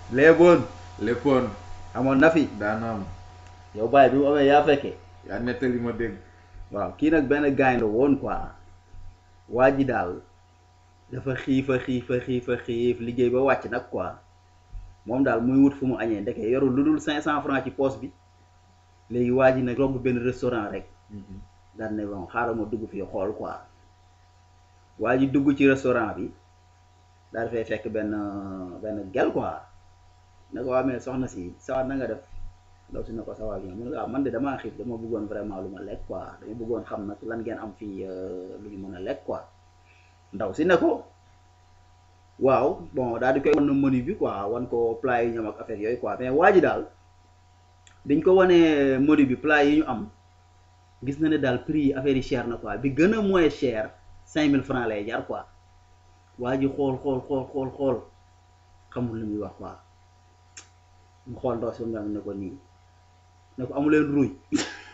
léeboon léppoon amoon na fi daana am yow bàyyi bi mu amee yaa fekkee yaa nettali ma dégg waaw kii nag benn gaañ la woon quoi waa ji daal dafa xiifa xiifa xiifa xiif liggéey ba wàcc nag quoi moom daal muy wut fu mu añee ndeke yorul lu dul cinq cent francs ci poche bi léegi waa ji nag romb benn restaurant rek daal ne bon xaaral ma dugg fii xool quoi waa ji dugg ci restaurant bi daal fay fekk benn benn gel quoi ne ko waa mais soxna si sawa na nga def ndaw si ne ko sawa bien mu ne waaw man de damaa xiif dama bëggoon vraiment lu ma lekk quoi dama bëggoon xam nag lan ngeen am fii lu ñu mën a lekk quoi ndaw si ne ko waaw bon daal di koy wan menu bi quoi wan ko plat yi ñoom ak affaire yooyu quoi mais waa ji daal biñ ko wanee menu bi plat yi ñu am gis na ne daal prix yi affaire yi cher na quoi bi gën a moins cher cinq mille francs lay jar quoi waa ji xool xool xool xool xool xamul lu muy wax quoi mu xool ndaw si mu ne ko nii ne ko amuleen ruuy